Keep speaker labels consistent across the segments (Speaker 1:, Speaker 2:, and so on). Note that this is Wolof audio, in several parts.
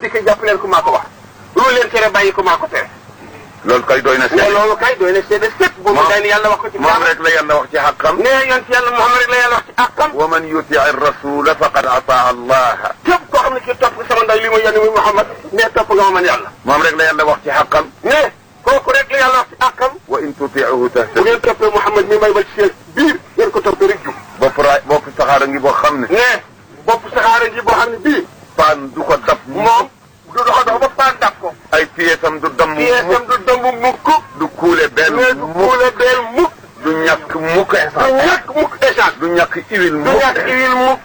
Speaker 1: dikk jàpp leen ko maa ko wax lu leen tere bàyyi ko maa ko tere
Speaker 2: loolu kay doy na
Speaker 1: mais
Speaker 2: seede
Speaker 1: loolu kay doy na seede sëpp boobu
Speaker 2: Moom-
Speaker 1: day ni yàlla wax ko ci
Speaker 2: moom
Speaker 1: kaaba
Speaker 2: rek la yàlla wax ci xaqam
Speaker 1: ne yonent yàlla Muhammad rek la yàlla wax ci àqam
Speaker 2: wa man yuti rasula faqad ataa allah
Speaker 1: képp koo xam ne kii topp nga sama ndaw li ma yónni muy Muhammad ne topp nga ma man yàlla
Speaker 2: moom rek la yàlla wax ci xaqam
Speaker 1: ne kooku rek la yàlla wax ci àqam
Speaker 2: wa in tutiuhu
Speaker 1: bu
Speaker 2: tahtadu
Speaker 1: ngeen toppee Muhammad mi may ba ci seen biir ngeen ko toppee rek jub
Speaker 2: bopp ra bopp saxaara ngi boo xam ne
Speaker 1: ne bopp saxaara ji boo xam ne bii
Speaker 2: paan du ko dab
Speaker 1: moom du dox dox ba paan dab ko
Speaker 2: ay pièsam du damm
Speaker 1: pièsam du dëmb mukk
Speaker 2: du kuule benn
Speaker 1: mais du
Speaker 2: mukk
Speaker 1: kuule beel mukk
Speaker 2: du ñàkk mukk
Speaker 1: du
Speaker 2: essence
Speaker 1: ñàkk mukk échange
Speaker 2: du ñàkk huile
Speaker 1: du
Speaker 2: mukk
Speaker 1: ñàkk huile mukk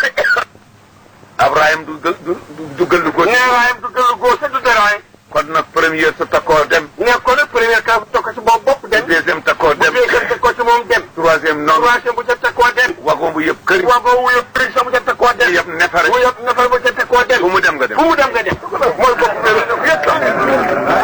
Speaker 2: Abraham du gël du du dugal lu ko
Speaker 1: ne waaye du gëlu góor sa du dara waaye
Speaker 2: kon nag première sa takkoo dem
Speaker 1: ne ko nag première cas bu tokk ci moom bopp dem
Speaker 2: deuxième takkoo
Speaker 1: bu
Speaker 2: dem
Speaker 1: deuxième teg ko ci moom dem
Speaker 2: troisième noonu
Speaker 1: troisième bu ca teg koo dem
Speaker 2: wagon bu yëpp këri
Speaker 1: waa boobu yëpp prix sa bu ca teg koo dem
Speaker 2: yëpp nefare
Speaker 1: bu yëpp nafar bu ca teg koo dem
Speaker 2: fu mu dem nga dem
Speaker 1: fu mu dem nga dem mooy bopp première yëpp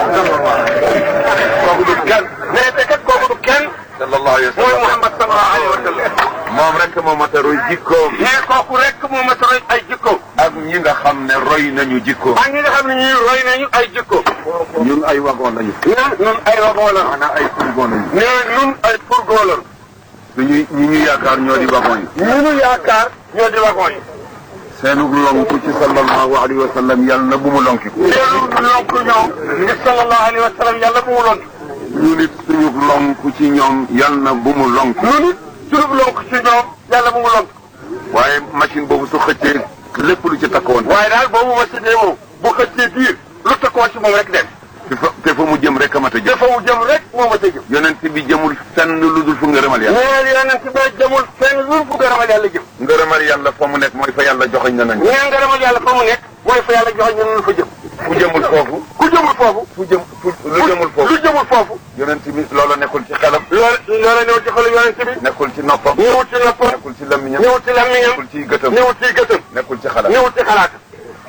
Speaker 2: kooku du kenn
Speaker 1: mais te kat kooku du kenn
Speaker 2: sallallahu alayhi wa
Speaker 1: mooy
Speaker 2: sallam
Speaker 1: Muhammad sallallahu alayhi wa sallam
Speaker 2: moom rek moo mat a roy jikkoom
Speaker 1: mais kooku rek moo mat a roy ay jikko
Speaker 2: ak ñi nga xam ne roy nañu jikkoom
Speaker 1: ak ñi nga xam ne ñii roy nañu ay jikko
Speaker 2: ñun ay wagon lañu
Speaker 1: ne nun ay roboo la
Speaker 2: maanaam ay fourgon lañu
Speaker 1: ne nun ay fourgon la
Speaker 2: suñu ñi ñu yaakaar ñoo di wagon yi
Speaker 1: ñu nu yaakaar ñoo di wagon yi
Speaker 2: seenug lonku ci sallallahu alayhi wa sallam yàlla na bu mu lonkiku
Speaker 1: seenu lonk ñoom ni sallallahu alayhi wa sallam yàlla bu mu lonk
Speaker 2: ñu nit suñu lonku ci ñoom yàlla na bu mu lonk
Speaker 1: nu nit sunub lonk ci ñoom yàlla bu mu lonk
Speaker 2: waaye machine boobu su xëccee lépp lu ci takkoon
Speaker 1: waaye daal boobu ma sidee moom bu xëccee biir lu takkoon ci moom rek dem
Speaker 2: te fa te fa mu jëm rek a mat a jëm
Speaker 1: dafa mu jëm rek moo ma tëjëm
Speaker 2: yonent bi jëmul fenn lu dul fu ngërëmal yàlla
Speaker 1: nee yonent bi jëmul fenn lu fu ngërëmal yàlla jëm
Speaker 2: ngërëmal yàlla fa mu nekk mooy fa yàlla joxoñ na nañ
Speaker 1: nee ngërëmal yàlla fa mu nekk mooy fa yàlla joxe ñun fa jëm
Speaker 2: fu jëmul foofu
Speaker 1: ku jëmul foofu
Speaker 2: fu jëm fu lu jëmul foofu
Speaker 1: lu jëmul foofu
Speaker 2: yonent bi loola nekkul ci xelam
Speaker 1: loolu loola ñëw ci xolu yonent bi
Speaker 2: nekkul ci noppam
Speaker 1: ñëwut ci noppam
Speaker 2: nekkul ci làmmiñam
Speaker 1: ñëwut ci làmmiñam
Speaker 2: nekkul ci gëtam
Speaker 1: ñëwut ci gëtam
Speaker 2: nekkul ci xalaat
Speaker 1: ñëwut ci xalaatam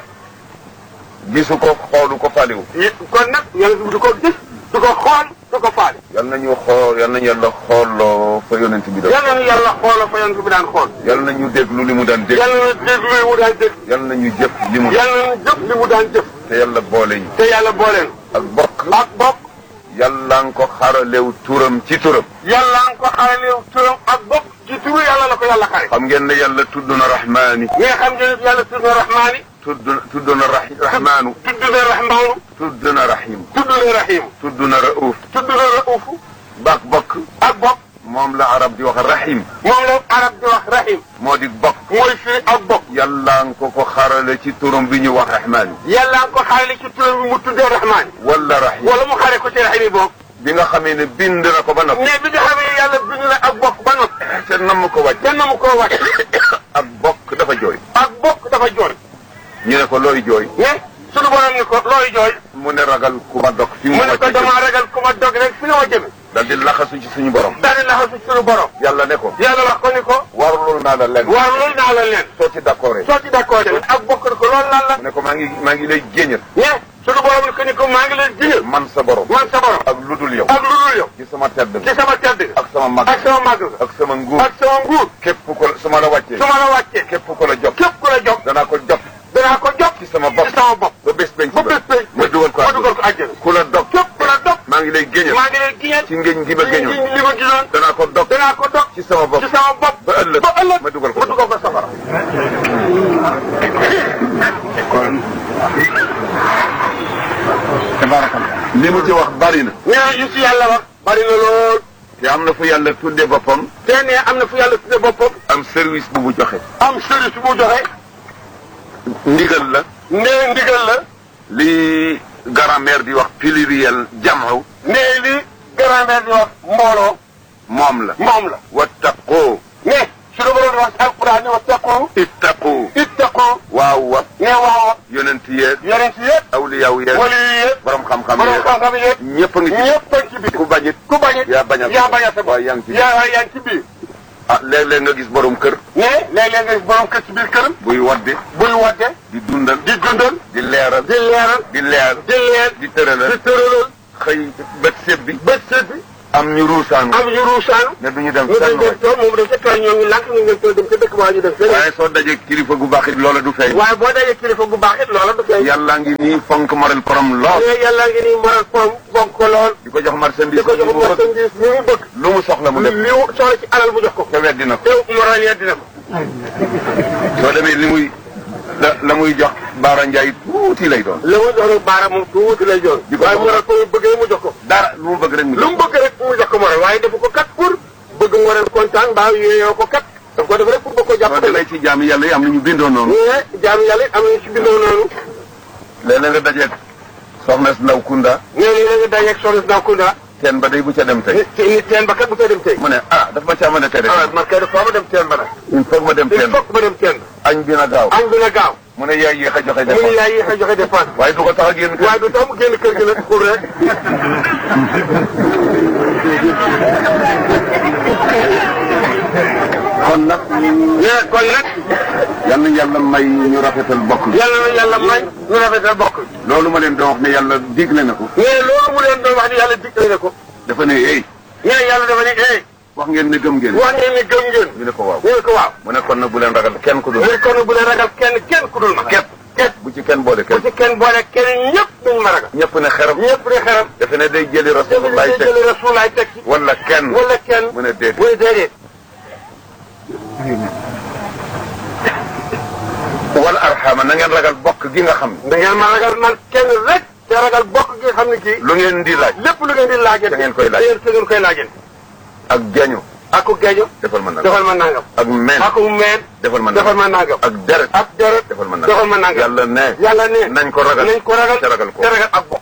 Speaker 2: gisu ko xoolu ko faliwu
Speaker 1: yi kon nag yonent bi du ko gis du ko xool du ko faale
Speaker 2: yal nañu xool yal nañu yàlla xooloo fa yonent bi doon
Speaker 1: yàlla na yàlla xoolal fa yonent bi daan xool
Speaker 2: yal nañu déglu li mu daan dégg
Speaker 1: yàlla na déglu li mu daan dégg
Speaker 2: yal nañu jëf li mu
Speaker 1: yàlla na jëf li mu daan jëf
Speaker 2: te yàlla boole ñu
Speaker 1: te yàlla booleen
Speaker 2: ak bokk
Speaker 1: ak bopp
Speaker 2: yàlla nga ko xaralew turam ci turam
Speaker 1: yàlla nga ko xaraleew turam ak bopp ci turu yàlla la ko yàlla xare
Speaker 2: xam ngeen ne yàlla tudd na rahmaani
Speaker 1: mais xam ngeen ne yàlla tudd na rahmaani
Speaker 2: tudd tudd na rahi rahmaanu
Speaker 1: tudd na rahmaanu
Speaker 2: tudd na rahim
Speaker 1: tudd na rahim
Speaker 2: tudd na rauf
Speaker 1: tudd na raufu
Speaker 2: bak bokk
Speaker 1: ak bopp
Speaker 2: moom la arab di wax rahim
Speaker 1: moom la arab di wax rahim
Speaker 2: moo di bokk
Speaker 1: mooy firi ak bopp
Speaker 2: yàlla nga ko ko xarale ci turam bi ñu wax rahmaani
Speaker 1: yàlla nga ko xarale ci turam bi mu tuddee rahmaani
Speaker 2: wala rahim
Speaker 1: wala mu xare ko ci rahim yi boog
Speaker 2: bi nga xamee ne bind na ko ba noppi
Speaker 1: mais bi nga xamee yàlla bind na ak bopp ba noppi
Speaker 2: te nam ko wàcc
Speaker 1: kenn mu koo wàcc
Speaker 2: ak bokk dafa jooy
Speaker 1: ak bokk dafa jooy
Speaker 2: ñu ne ko looy jooy
Speaker 1: mais sunu borom ni ko looy jooy
Speaker 2: mu ne ragal ku ma dog fi mu
Speaker 1: mu ne ko
Speaker 2: wàcc
Speaker 1: damaa ragal ku ma dog rek fi nga ma jëme
Speaker 2: dal di laxasu ci suñu borom
Speaker 1: daal di laxasu ci sunu borom
Speaker 2: yàlla ne ko
Speaker 1: yàlla wax ko ni ko
Speaker 2: warlul naa la lenn
Speaker 1: waaw loolu naa la leen
Speaker 2: soo ci d'accord
Speaker 1: soo ci d'accord ak bokk ni ko loolu lan la
Speaker 2: mu ne ko maa ngi maa ngi lay géñal
Speaker 1: mais sunu borom ni ko ni ko maa ngi leen jiñal
Speaker 2: man sa borom
Speaker 1: man sa borom
Speaker 2: ak lu dul yow
Speaker 1: ak lu dul yow
Speaker 2: ci sama tedd
Speaker 1: ci sama tedd
Speaker 2: ak sama mag
Speaker 1: ak sama màgg
Speaker 2: ak sama nguur
Speaker 1: ak sama nguur
Speaker 2: képp ko su ma la wàccee
Speaker 1: su ma la wàccee
Speaker 2: képp ko la jox
Speaker 1: képp ku la jox
Speaker 2: danaa ko jox
Speaker 1: danaa ko jox
Speaker 2: ci sama bopp
Speaker 1: ci sama bopp
Speaker 2: ba bés penc
Speaker 1: ba bés penc
Speaker 2: ma dugal ko
Speaker 1: ma dugal ko àjjana
Speaker 2: ku la dog
Speaker 1: képp ku la dog
Speaker 2: maa ngi lay géñal
Speaker 1: maa ngi leen giñal
Speaker 2: ci ngéñ gi ma géñoon
Speaker 1: li ma gisoon
Speaker 2: danaa ko dog
Speaker 1: danaa ko dog
Speaker 2: ci sama bopp
Speaker 1: ci sama bopp
Speaker 2: ba ëllëg
Speaker 1: ba ëllëg
Speaker 2: ma dugal ko
Speaker 1: ma dugal ko safara
Speaker 2: li mu ci wax bari na
Speaker 1: nee yu ci yàlla wax bari na lool
Speaker 2: te am na fu yàlla tudde boppam
Speaker 1: te ne am na fu yàlla tudde boppam
Speaker 2: am service bu mu joxe
Speaker 1: am service bu joxe
Speaker 2: ndigal la
Speaker 1: nee ndigal la
Speaker 2: li grammaire di wax pluriel jam'u
Speaker 1: nee li grammaire di wax mbooloo
Speaker 2: moom la
Speaker 1: moom la
Speaker 2: wattaqoo
Speaker 1: ne suñu borom di wax ci alquran ni wattaqu
Speaker 2: ittaqoo
Speaker 1: ittaqu
Speaker 2: waaw wa
Speaker 1: ne waaw
Speaker 2: yonent yeeg
Speaker 1: yonent yëpp
Speaker 2: awliyaaw yeeg
Speaker 1: wali yi yëpp
Speaker 2: borom xam-xam
Speaker 1: borom
Speaker 2: yeeg
Speaker 1: xam-xam yëpp
Speaker 2: ñëpp a ngi ci
Speaker 1: ñëpp a ngi ci biir
Speaker 2: ku bañit
Speaker 1: ku bañ it
Speaker 2: yaa bañal
Speaker 1: yaa bañal sa bopp
Speaker 2: waaye yaa ngi ci biir
Speaker 1: yaa yaa ngi ci biir
Speaker 2: ah léeg-léeg nga gis borom kër
Speaker 1: ne léeg-léeg nga gis borom kër ci biir këram
Speaker 2: buy wadde
Speaker 1: buy wadde
Speaker 2: di dundal
Speaker 1: di dundal
Speaker 2: di leeral
Speaker 1: di leeral
Speaker 2: di leer
Speaker 1: di leer
Speaker 2: di tëralal
Speaker 1: di tëralal
Speaker 2: xëy bët séb bi
Speaker 1: bët seet bi
Speaker 2: am ñu ruusaan
Speaker 1: am ñu ruusaan
Speaker 2: ne du ñu dem
Speaker 1: ñu dañ
Speaker 2: fenn
Speaker 1: dem tool moom dem ca tool ñoo ngi lànk ñu dem tool dem ca dëkk waa ñu dem feneen
Speaker 2: waaye soo dajee kilifa gu baax it loola du feeñ
Speaker 1: waaye boo dajee kilifa gu baax it loola du feeñ
Speaker 2: yàlla ngi nii fonk moral borom lool
Speaker 1: mais yàlla ngi nii moral pom bonk ko lool
Speaker 2: di ko jox marchandise
Speaker 1: di ko jox
Speaker 2: bu bëgg
Speaker 1: marchandise mi mu bëgg
Speaker 2: lu mu soxla mu def
Speaker 1: li mu soxla ci alal mu jox ko
Speaker 2: te weddi na ko
Speaker 1: te moral ya dina ko
Speaker 2: soo demee li muy la la muy jox Baara Ndiaye tuuti lay doon
Speaker 1: la mu jox nag baara moom tuuti lay joon
Speaker 2: di ko
Speaker 1: waaye
Speaker 2: jox.
Speaker 1: moral ko bëggee mu jox ko
Speaker 2: dara lu mu bëgg rek mu
Speaker 1: lu mu bëgg rek mu jox ko moral waaye defu ko kat pour bëgg mu waral kontaan mbaa yooyoo ko kat daf ko def rek pour bëgg ko
Speaker 2: soo
Speaker 1: jàppale
Speaker 2: demee ci jaami yàlla yi am na ñu bindoo noonu
Speaker 1: mais jaam yàlla it am nañu si bindoo noonu
Speaker 2: léeg-léeg nga dajeeg soxna si ndaw kunda
Speaker 1: nee nañ la nga dajeeg soxna si Nakunda
Speaker 2: teen ba day bu ca dem tey
Speaker 1: nit nit teen ba kat bu koy dem tey
Speaker 2: mu ne ah daf ma caa mën a tere
Speaker 1: ah man kay dafa ma dem teen ba nag
Speaker 2: il faut ma dem
Speaker 1: il
Speaker 2: teen
Speaker 1: faut que ma dem teen ba
Speaker 2: añ bi na gaaw
Speaker 1: añ bi na gaaw
Speaker 2: mu ne yaay yéex a joxe
Speaker 1: mu ni
Speaker 2: dépense
Speaker 1: yaay yéex a joxe dépense
Speaker 2: waaye du ko tax a génn kër
Speaker 1: waaye du tax mu génn kër gi nag pour rek
Speaker 2: kon nag
Speaker 1: mais kon nag
Speaker 2: yal na yàlla may ñu rafetal bokk bi
Speaker 1: yàlla na yàlla may ñu rafetal bokk
Speaker 2: loolu ma leen doon wax ne yàlla digle na ko
Speaker 1: mais loolu mu leen doon wax ni yàlla digle na ko
Speaker 2: dafa ne hey
Speaker 1: mais yàlla dafa ne eh
Speaker 2: wax ngeen ne gëm ngeen
Speaker 1: wax ngeen ni gëm ngeen
Speaker 2: ñu ne ko waaw
Speaker 1: ñu ne ko waaw
Speaker 2: mu ne kon nag bu leen ragal kenn ku dul
Speaker 1: mu ne kon bu leen ragal kenn kenn ku dul ma
Speaker 2: képp
Speaker 1: képp
Speaker 2: bu ci kenn boole
Speaker 1: bu
Speaker 2: kenn
Speaker 1: ci kenn boole kenn ñëpp duñ ma ragal
Speaker 2: ñëpp ne xeram
Speaker 1: ñëpp di xeram
Speaker 2: defe ne day jëli
Speaker 1: dafa
Speaker 2: rasulullah
Speaker 1: ne
Speaker 2: teg
Speaker 1: jëli rasulaay teg ci
Speaker 2: wala kenn
Speaker 1: wala kenn
Speaker 2: mu ne déet
Speaker 1: mu ne déedéet
Speaker 2: wala arxama na ngeen ragal bokk gi nga xam ne
Speaker 1: da ngeen ma ragal man kenn rek te ragal bokk gi nga xam ne kii
Speaker 2: lu ngeen di laaj
Speaker 1: lépp lu ngeen di laajee
Speaker 2: Da ngeen koy laaj.
Speaker 1: te ngeen koy laajee
Speaker 2: ak jañu
Speaker 1: ak ku geejo
Speaker 2: defal ma nangam
Speaker 1: defal ma nangam
Speaker 2: ak men
Speaker 1: ak ku meen
Speaker 2: defal ma
Speaker 1: defal
Speaker 2: nangam
Speaker 1: ma nangam
Speaker 2: ak deret
Speaker 1: ak deret
Speaker 2: defal ma nangam
Speaker 1: defal ma nangam
Speaker 2: yàlla ne
Speaker 1: yàlla ne
Speaker 2: nañ ko ragal
Speaker 1: nañ ko ragal
Speaker 2: te ragal ko
Speaker 1: te ragal ak bokk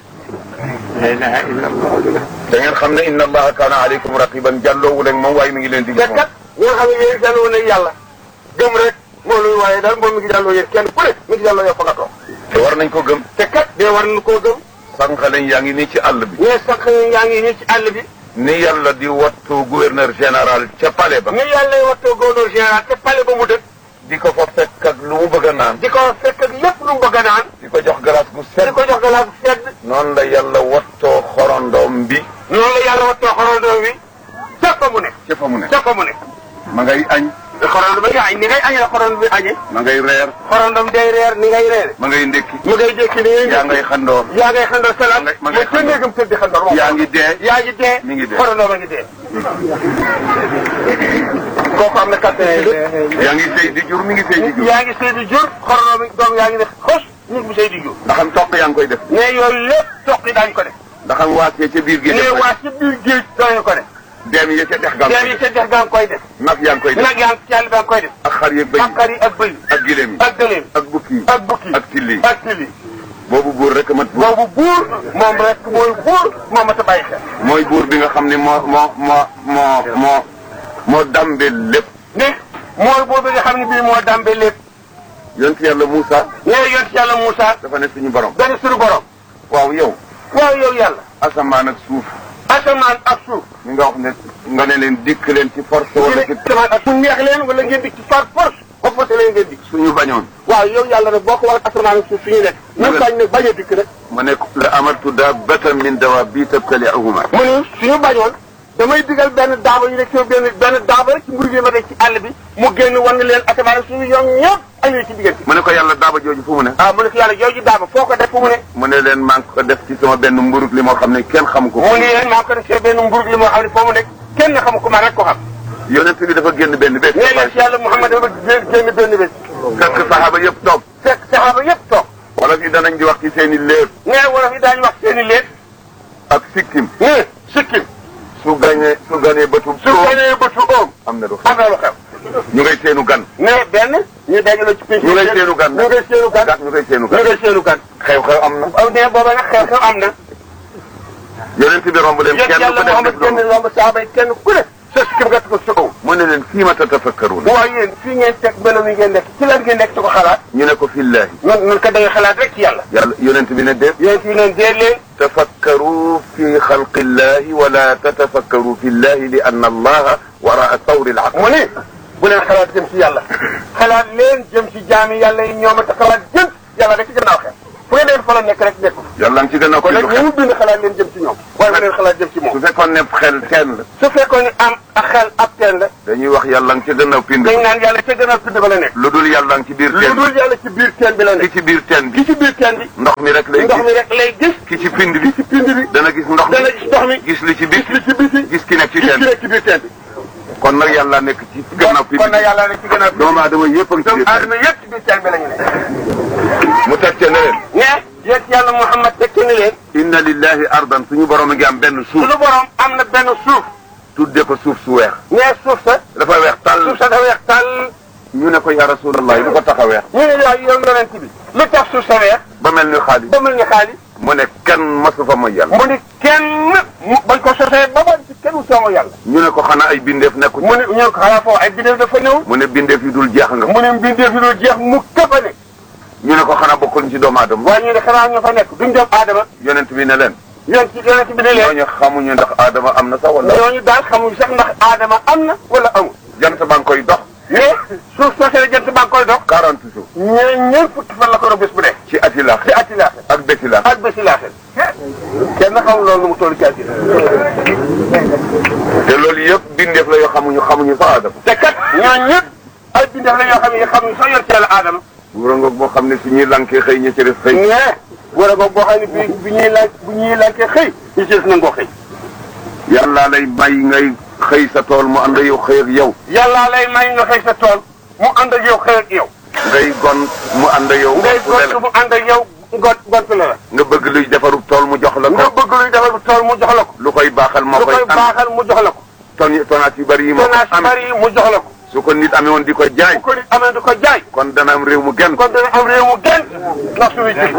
Speaker 2: da ngeen xam ne inna allaha kaana aleykum raqiban jàlloowu leen moom waaye mi ngi leen di
Speaker 1: te
Speaker 2: gis moom
Speaker 1: kat ñi nga xam ne yéen jàlloo ne yàlla gëm rek moo luy waaye daal moom mi ngi jàlloo yéen kenn ku ne mi ngi jàlloo yow fa nga toog
Speaker 2: te war nañ ko gëm
Speaker 1: te kat dee war nañu koo gëm
Speaker 2: sànq lañ yaa ngi nii ci àll bi
Speaker 1: ñee sax yaa ngi nii ci àll bi
Speaker 2: ni yàlla di wattu gouverneur général ca palais ba
Speaker 1: ni yàlla wattoo gouverneur général te pale ba mu dëkk
Speaker 2: di ko fa fekk ak lu mu bëgg a naan
Speaker 1: di ko fekk ak lépp lu mu bëgg a naan
Speaker 2: di ko jox glace gu
Speaker 1: di
Speaker 2: sedd
Speaker 1: ko jox galaas bu sedd
Speaker 2: noonu la yàlla wattoo xorondoom bi
Speaker 1: noonu la yàlla wattoo xorondoo wi ca fa mu ne
Speaker 2: ca fa mu ne
Speaker 1: ca fa mu ne
Speaker 2: ma ngay añ
Speaker 1: xorondoo ba nga añ ni ngay añee la xorondoo bi añee
Speaker 2: ma ngay reer
Speaker 1: xorondom day reer ni ngay reere
Speaker 2: ma ngay ndékki
Speaker 1: mu ngay jékki ni ngay
Speaker 2: yaa ngay xandoor
Speaker 1: yaa ngay xandoo salaat
Speaker 2: ma ngay- ma
Speaker 1: ma
Speaker 2: ngay
Speaker 1: ca néegam tëdd di xandoo
Speaker 2: yaa ngi dee
Speaker 1: yaa ngi dee
Speaker 2: mi ngi dee.
Speaker 1: xorondoo ba ngi dee kooku am na kattan yi
Speaker 2: yaa ngi sëy di jur mi ngi sëy di jur
Speaker 1: yaa ngi sëy di jur xorondoo bi doom yaa ngi ne xos nit bu sëy di jur
Speaker 2: ndax am toq yaa ngi koy def
Speaker 1: mais yooyu lépp toq yi daañu ko def
Speaker 2: ndax am waasee ca biir gi
Speaker 1: mais
Speaker 2: def
Speaker 1: waa ci biir géej daañu ko def
Speaker 2: deem yi ca dex gaa
Speaker 1: deen yi ca dex gaa ngi koy def
Speaker 2: nag yaa ngi koy def
Speaker 1: nag yaa ngi ci àll baa ngi koy def
Speaker 2: ak xar yeeg bëy
Speaker 1: ak xar yi ak bëy
Speaker 2: ak gileem yi
Speaker 1: ak gëléem
Speaker 2: ak bukki yi
Speaker 1: ak bukki
Speaker 2: ak till yi
Speaker 1: ak til yi
Speaker 2: boobu buur rek mat buur
Speaker 1: boobu buur moom rek mooy buur moo mat a bàyyi xel
Speaker 2: mooy buur bi nga xam ne moo moo moo moo moo moo dambe lépp
Speaker 1: ne mooy buur bi nga xam ne bii moo dambe lépp
Speaker 2: yonent yàlla Moussa
Speaker 1: nee yont yàlla Moussa
Speaker 2: dafa ne suñu borom
Speaker 1: benn suñu borom
Speaker 2: waaw yow
Speaker 1: waaw yow yàlla
Speaker 2: asamaan ak suuf
Speaker 1: asamaan ak suuf
Speaker 2: mi nga wax ne nga ne leen dikk leen ci force wala ci
Speaker 1: asamaan ak suuf neex leen wala ngeen di ci par force ba force leen ngeen di
Speaker 2: suñu bañoon
Speaker 1: waaw yow yàlla nag boo ko wax asamaan ak suuf suñu nekk ñu bañ nag bañ a dikk rek
Speaker 2: ma ne la amartu dabbatan min dawaabi tabtali'uhuma
Speaker 1: mu ni suñu bañoon damay digal benn daaba ñu nekk ci benn benn daaba rek ci mbir gi ma nekk ci àll bi mu génn wan leen asamaan ak suuf ñoom ñëpp añu ci diggante
Speaker 2: mu ne ko yàlla daaba jooju fu mu ne
Speaker 1: ah mu ne ko yàlla jooju daaba foo ko def fu mu ne
Speaker 2: mu ne leen maa ngi ko def ci sama benn mburug li moo xam ne kenn xamu ko
Speaker 1: mu ni leen maa ko def ci benn mburug li moo xam ne foo mu nekk kenn xamu ko ma rek ko xam
Speaker 2: yonent bi dafa génn benn bés
Speaker 1: nee na ci yàlla Muhammad dafa génn génn benn bés
Speaker 2: fekk saxaaba yëpp toog
Speaker 1: fekk saxaaba yëpp toog
Speaker 2: wala fi danañ di wax ci seen i léeb
Speaker 1: nee wala fi daañu wax seen i léeg
Speaker 2: ak sikkim
Speaker 1: nee sikkim
Speaker 2: su gañee su ganee bëtu
Speaker 1: su ganee bëtu oom
Speaker 2: am na lu xew
Speaker 1: am na lu xew
Speaker 2: ñu ngay seenu gan
Speaker 1: nee benn ñu dajaloo ci pénc
Speaker 2: ñu ngay seenu gan
Speaker 1: ñu ngay seenu gan
Speaker 2: ñu ngay seenu
Speaker 1: ñu
Speaker 2: gan
Speaker 1: ngay seenu gan
Speaker 2: xew-xew am na
Speaker 1: aw nee booba nag xew xew am na
Speaker 2: yonent bi romb leen
Speaker 1: yéen
Speaker 2: kenn
Speaker 1: yàlla
Speaker 2: ku def
Speaker 1: Muhammad
Speaker 2: def
Speaker 1: génn
Speaker 2: loolu
Speaker 1: lomb saaba yi kenn ku ne sa sikkim nga ko sa oom
Speaker 2: mu ne leen fii ma tatafakkaruun
Speaker 1: waaye yéen fii ngeen teg melo yi ngeen nekk ci lan ngeen nekk di ko xalaat
Speaker 2: ñu ne ko fillaahi
Speaker 1: noonu noonu kat da nga xalaat rek ci yàlla
Speaker 2: yàlla yonent bi ne déet
Speaker 1: yéen fi leen dee leen
Speaker 2: tafakkaru fi xalqi llahi wala tatafakkaru fi llahi li anna allaha waraa tawri al aql
Speaker 1: mu ne bu leen xalaat jëm ci yàlla xalaat leen jëm ci jaami yàlla yi ñoom a xalaat jëm yàlla rek ci gannaaw xel fu ngeen leen fa la nekk rek nekk
Speaker 2: yàlla ngi ci gën a
Speaker 1: kon
Speaker 2: fi
Speaker 1: nag
Speaker 2: lu
Speaker 1: ñi
Speaker 2: xel
Speaker 1: mu bind xalaat leen jëm ci ñoom waaye bu leen xalaat jëm ci moom
Speaker 2: su fekkoon ne xel teen la
Speaker 1: su fekkoon ne am ak xel ab teen la
Speaker 2: dañuy wax yàlla ngi ci gën a pind
Speaker 1: dañ naan yàlla ca gënal pind ba la nekk
Speaker 2: lu dul yàlla ngi ci biir
Speaker 1: lu
Speaker 2: teen
Speaker 1: dul yàlla ci biir teen bi la
Speaker 2: ki
Speaker 1: nekk
Speaker 2: ci biir teen
Speaker 1: ki
Speaker 2: bi
Speaker 1: ci biir teen bi
Speaker 2: ndox mi rek lay
Speaker 1: ndox mi
Speaker 2: gis
Speaker 1: rek lay gis
Speaker 2: ki ci pind bi
Speaker 1: ci pind bi
Speaker 2: dana gis ndox
Speaker 1: dana
Speaker 2: mi
Speaker 1: gis ndox mi
Speaker 2: gis li ci
Speaker 1: gis
Speaker 2: biir
Speaker 1: li ci biti
Speaker 2: gis ki nekk ci
Speaker 1: gis
Speaker 2: teen
Speaker 1: ki
Speaker 2: bi
Speaker 1: nekk ci biir teen bi
Speaker 2: kon nag yàlla nekk ci gannaaw pind
Speaker 1: kon nag
Speaker 2: bi
Speaker 1: yàlla nekk ci gënal pind
Speaker 2: doomu aadama yëpp a ngi ci
Speaker 1: donc
Speaker 2: biir teen
Speaker 1: àdduna yëpp ci biir teen bi la ñu nekk
Speaker 2: mu teg ca ne leen
Speaker 1: mais yéen yàlla Muhammad tekki ni leen
Speaker 2: inna lillahi ardan suñu borom a ngi am benn suuf
Speaker 1: suñu borom am na benn suuf
Speaker 2: tudde ko suuf su weex
Speaker 1: mais suuf sa
Speaker 2: dafa weex
Speaker 1: suuf
Speaker 2: tàll
Speaker 1: sa dafa weex tàll
Speaker 2: ñu ne ko ya rasulallah lu ko tax a weex
Speaker 1: ñu ne yow yow yonent bi lu tax suuf sa weex
Speaker 2: ba mel ni xaalis
Speaker 1: ba mel ni xaalis
Speaker 2: mu ne kenn masu fa mooy yàlla
Speaker 1: mu ni kenn mu bañ ko sosee ba ba ci kenn soomo yàlla
Speaker 2: ñu ne ko xanaa ay bindeef nekku ci
Speaker 1: mu ne ñoo ko xanaa foofu ay bidéew dafa néew
Speaker 2: mu ne bindeef yi dul jeex nga
Speaker 1: mu ne mbindeef yi dul jeex mu këpp ne
Speaker 2: ñu ne ko xanaa bokkul ci doomu aadama
Speaker 1: waaye ñu ne xanaa ñoo fa nekk duñ doom aadama
Speaker 2: yonent bi ne leen
Speaker 1: yonent ci yonent bi ne leen
Speaker 2: ñooñu xamuñu ndax aadama am na sax wala
Speaker 1: ñooñu daal xamuñ sax ndax aadama am na wala amul
Speaker 2: jant baa ngi koy dox
Speaker 1: mais suuf soosee jant baa ngi koy dox
Speaker 2: 40 jours
Speaker 1: ñee ñeent fukki fan la ko doon bés bu nekk
Speaker 2: ci ati laax
Speaker 1: ci atti laaxee
Speaker 2: ak béti laax
Speaker 1: ak bési laaxee kenn xamul loolu nu mu toll ci àddina
Speaker 2: te loolu yëpp bindeef la yoo xamuñu xamuñu sax aadama
Speaker 1: te kat ñooñu ñëpp ay bindeef la yoo xam ne xamuñ sax yor ci yàlla aadama
Speaker 2: wura ngoog boo xam ne su ñuy lankee xëy ña ci def xëy
Speaker 1: mais war a boog boo xam ne bi bi ñuy laaj bu ñuy laajte xëy ñu ci des nangoo xëy
Speaker 2: yàlla lay may ngay xëy sa tool mu ànd yow xëy ak yow
Speaker 1: yàllaa lay may nga xëy sa tool mu ànd ak yow xëy ak yow
Speaker 2: ngay gon mu ànd yow
Speaker 1: ngay
Speaker 2: bu dee
Speaker 1: gont
Speaker 2: la
Speaker 1: mu ànd ak yow ngont ngont la la
Speaker 2: nga bëgg luy defaru tool mu jox la
Speaker 1: nga
Speaker 2: ko
Speaker 1: bëgg luy defal bu tool mu jox la ko
Speaker 2: lu koy baaxal moo
Speaker 1: lu
Speaker 2: koy
Speaker 1: koy
Speaker 2: am
Speaker 1: baaxal mu jox la ko
Speaker 2: ton tonaat yu bari yi moo ko
Speaker 1: tonnage
Speaker 2: am
Speaker 1: bari yi mu jox la ko
Speaker 2: su ko nit amee woon di ko jaay
Speaker 1: bu ko nit amee du ko jaay
Speaker 2: kon dana am réew mu gën
Speaker 1: kon dana am réew mu gën ndax suñuy jëf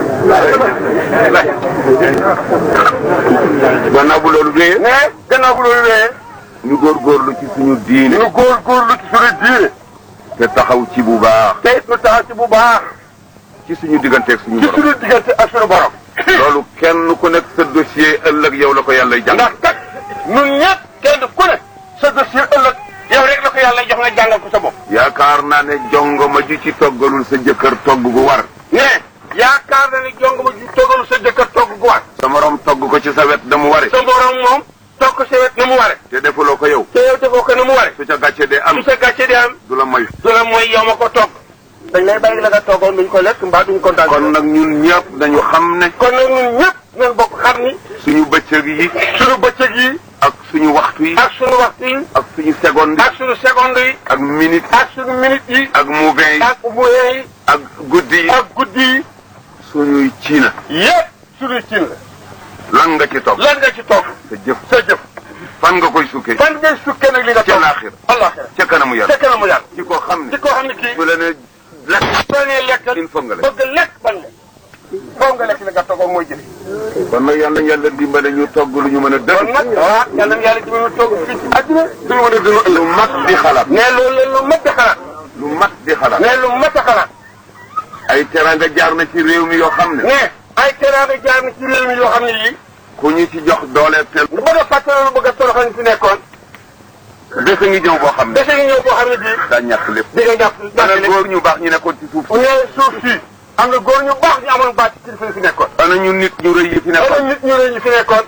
Speaker 2: gannaaw bu loolu wéyee
Speaker 1: mais gannaaw bu loolu wéyee
Speaker 2: ñu góorgóorlu ci suñu diine
Speaker 1: ñu góor góorlu ci suñu diine
Speaker 2: te taxaw ci bu baax
Speaker 1: te it ñu taxaw ci bu baax
Speaker 2: ci suñu digganteeg suñu
Speaker 1: ci
Speaker 2: borom
Speaker 1: suñu diggante ak suñu borom
Speaker 2: loolu kenn ku nekk sa dossier ëllëg yow la ko yàlla jàng
Speaker 1: ndax kat ñun ñëpp kenn ku ne sa dossier ëllëg yow rek la ko yàlla jox nga jàngal ko sa bopp
Speaker 2: yaakaar naa ne jongoma ji ci toggalul sa jëkkër togg gu war
Speaker 1: mais yaakaar na ni jong ma ju toggalu sa jëkkër togg gu war
Speaker 2: sa morom togg ko ci sa wet da mu ware
Speaker 1: sa borom moom togg ko sa wet na mu ware
Speaker 2: te defuloo ko yow
Speaker 1: te yow defoo ko na mu ware
Speaker 2: su ca gàcce dee am
Speaker 1: su sa gàcce di am
Speaker 2: du la moy
Speaker 1: du la mooy yow ma ko togg dañ lay bàyyi la nga toggoon duñ ko lekk mbaa duñ kontaan
Speaker 2: kon nag ñun ñëpp dañu xam ne
Speaker 1: kon nag ñun ñëpp nañ bokk xam ni
Speaker 2: suñu bëccëg yi
Speaker 1: suñu bëccëg yi
Speaker 2: ak suñu waxtu yi
Speaker 1: ak suñu waxtu yi
Speaker 2: ak suñu seconde yi
Speaker 1: ak suñu seconde yi
Speaker 2: ak minute
Speaker 1: ak suñu minute yi
Speaker 2: ak mouvement yi
Speaker 1: ak moyen yi
Speaker 2: ak guddi yi
Speaker 1: ak guddi yi
Speaker 2: suñuy ciina
Speaker 1: yëpp suñuy cin la
Speaker 2: lan nga ci toog
Speaker 1: lan nga ci togg
Speaker 2: sa jëf
Speaker 1: sa jëf
Speaker 2: fan nga koy sukkee
Speaker 1: fan ngay sukkee nag li nga
Speaker 2: ca
Speaker 1: togg
Speaker 2: laaxir
Speaker 1: alaxira
Speaker 2: ca kanamu
Speaker 1: ca
Speaker 2: yàlla
Speaker 1: kanamu yàlla
Speaker 2: ci koo xam ne
Speaker 1: ci koo xam ne kii
Speaker 2: su la ne lekk
Speaker 1: soo nee lekk
Speaker 2: il faut nga lekk
Speaker 1: bëgg lekk ban lekk foo nga lekk li nga toggoon mooy jëf
Speaker 2: kon nag yàlla yàlla dimbale ñu togg lu ñu mën a
Speaker 1: kon
Speaker 2: dëgg
Speaker 1: nag ah yàlla na yàlla ci mën a togg fii ci àddina duñu mën a dund
Speaker 2: lu mat di xalaat
Speaker 1: ne loolu la lu mat a xalaat
Speaker 2: lu mat di xalaat
Speaker 1: ne lu mat a xalaat
Speaker 2: ay teranga jaar na ci réew mi yoo xam ne
Speaker 1: ne ay teraanga jaar na ci réew mi yoo xam ne yii
Speaker 2: ku ñu ci jox doole tel
Speaker 1: lu bëgg a fàttali lu bëgg a toroxal ñu fi nekkoon
Speaker 2: bés a ngi ñëw boo xam ne
Speaker 1: dese ngi ñëw boo xam ne bii
Speaker 2: daa ñàkk lépp
Speaker 1: di nga jàpp
Speaker 2: ana
Speaker 1: jàppale
Speaker 2: góor ñu baax ñu nekkoon ci suuf
Speaker 1: ne suuf si am na góor ñu baax ñu amoon baat ci kilifa yi fi nekkoon
Speaker 2: ana ñu nit ñu rëy yi fi
Speaker 1: am na
Speaker 2: nekkoon
Speaker 1: nit ñu rëy ñu fi nekkoon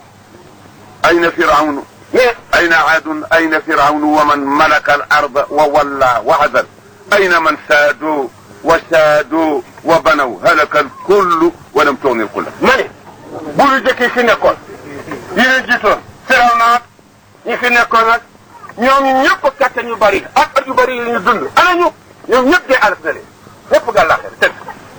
Speaker 2: ayna firawnu
Speaker 1: mais
Speaker 2: ayna aadun ayna firawnu wa man malaka al arda wa walla wa adal ayna man saadu wa saadu wa banaw halaka al kullu wa lam tugni al kulla
Speaker 1: ma ne buuru jëkk yi fi nekkoon yi leen jiitoon firaw naat ñi fi nekkoon nag ñoom ñëpp kàttan yu bari ak at yu bari yi ñu dund ana ñu ñoom ñëpp dee alaf na leen ñëpp gàllaaxee tëdd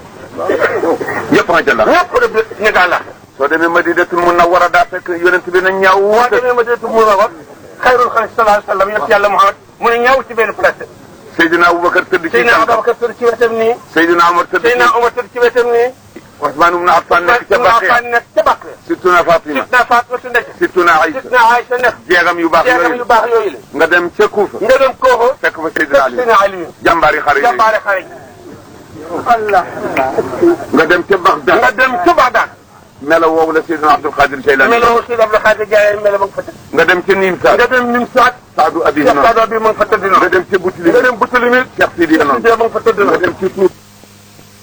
Speaker 2: ñëpp nga ca la
Speaker 1: ñëpp de ñu gàllaaxee
Speaker 2: soo demee madinatul munawwara daa fekk yonent bi na ñaaw
Speaker 1: boo
Speaker 2: woote
Speaker 1: demee ma deetu mu la wax xayrul xalq sallallahu alayhi wa sallam yëpp yàlla Muhammad mu ne ñaaw ci benn place
Speaker 2: Seydina Aboubacar tëdd ci
Speaker 1: Seydina
Speaker 2: tànkam
Speaker 1: Ababacar tëdd ci wetam nii
Speaker 2: Seydina Omar tëdd ci
Speaker 1: Seydina Omar tëdd ci wetam nii
Speaker 2: Ousmane ibn Affan nekk ca
Speaker 1: Seydina
Speaker 2: Baqiya
Speaker 1: Affan nekk ca Baqiya
Speaker 2: Sittuna Fatima
Speaker 1: Sidna Fatima su nekk
Speaker 2: Sittuna Aïcha
Speaker 1: Sidna Aïcha nekk
Speaker 2: jeegam yu baax
Speaker 1: jeegam yu
Speaker 2: yooyu
Speaker 1: baax yooyu la
Speaker 2: nga dem ca Kuufa
Speaker 1: nga dem Kooxo
Speaker 2: fekk fa
Speaker 1: fekk
Speaker 2: Seydina Ali
Speaker 1: Seydina Aliyu
Speaker 2: jàmbaari xare yooyu
Speaker 1: jàmbaare xare Allah
Speaker 2: nga dem ca Bagdad
Speaker 1: nga dem ca Bagdad
Speaker 2: melo woowu la Seydina Abdul Qadir Jaylani
Speaker 1: meloo Seydi Abdou Khadir Jaay melo ma nga fa tëdd
Speaker 2: nga dem ca Nimsa
Speaker 1: nga dem Nimsaat
Speaker 2: Saadu Abi
Speaker 1: Cheikh
Speaker 2: noonu
Speaker 1: Sadou bi ma nga fa tëdd
Speaker 2: nga
Speaker 1: noonu
Speaker 2: dem ca Boutilim
Speaker 1: nga dem Boutilimit
Speaker 2: Cheikh Sidi noonu
Speaker 1: Sidi ma nga fa tëdd
Speaker 2: nga
Speaker 1: noonu
Speaker 2: dem ca Tuuba